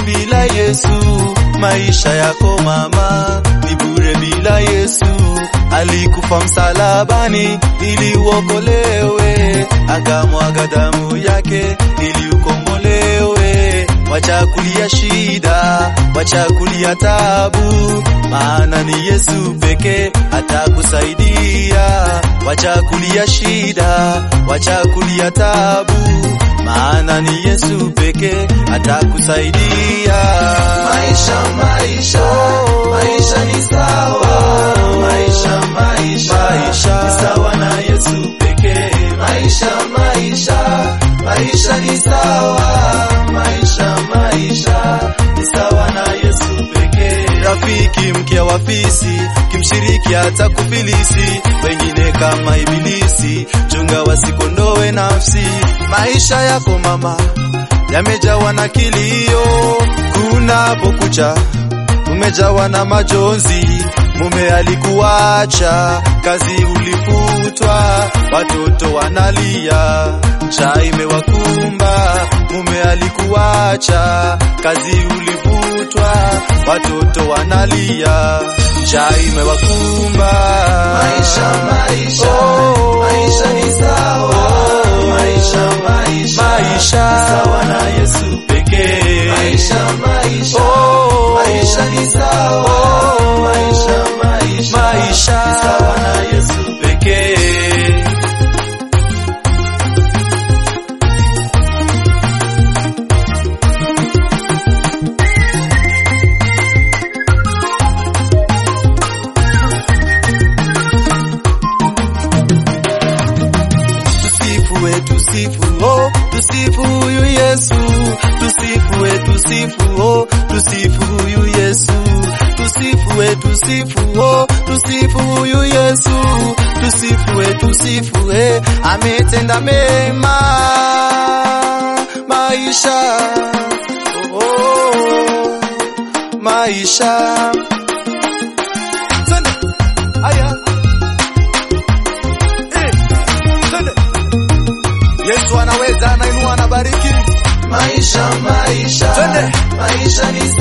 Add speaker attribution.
Speaker 1: bila Yesu. Maisha yako mama ni bure bila Yesu. Alikufa msalabani ili uokolewe, akamwaga damu yake ili ukombolewe. Wacha kulia shida, wacha kulia tabu, maana ni Yesu pekee atakusaidia. Wacha kulia shida, wacha kulia tabu, maana ni Yesu pekee atakusaidia.
Speaker 2: Maisha, maisha, maisha ni sawa. Maisha, maisha,
Speaker 1: Maisha.
Speaker 2: ni sawa na Yesu pekee. Maisha, maisha, maisha ni sawa. Maisha, maisha, ni sawa na Yesu pekee.
Speaker 1: Rafiki mke wa fisi, kimshiriki hata kufilisi, wengine kama ibilisi, chunga wasikondoe nafsi. Maisha yako mama yamejawa na kilio, kunapokucha umejawa na majonzi. Mume alikuacha, kazi ulifutwa, watoto wanalia, njaa imewakumba. Mume alikuacha, kazi ulifutwa, watoto wanalia, njaa imewakumba.
Speaker 2: Maisha, maisha,
Speaker 1: Oh.
Speaker 2: maisha ni sawa. Maisha, maisha,
Speaker 1: Maisha.
Speaker 2: ni sawa na Yesu pekee. Maisha, maisha,
Speaker 1: Oh.
Speaker 2: maisha ni sawa.
Speaker 1: Oh.
Speaker 2: Maisha, maisha,
Speaker 1: Maisha.
Speaker 2: ni sawa na Yesu pekee.
Speaker 1: Tusifu we tusifu oh, tusifu huyu Yesu, tusifu we tusifu oh, tusifu huyu Yesu, tusifu we tusifu oh, tusifu huyu Yesu, tusifu we tusifu eh, ametenda mema maisha oh, oh, maisha Twende. Aya. Eh, twende. Yesu anaweza, anainua, anabariki.
Speaker 2: Maisha, maisha,
Speaker 1: Twende.
Speaker 2: maisha ni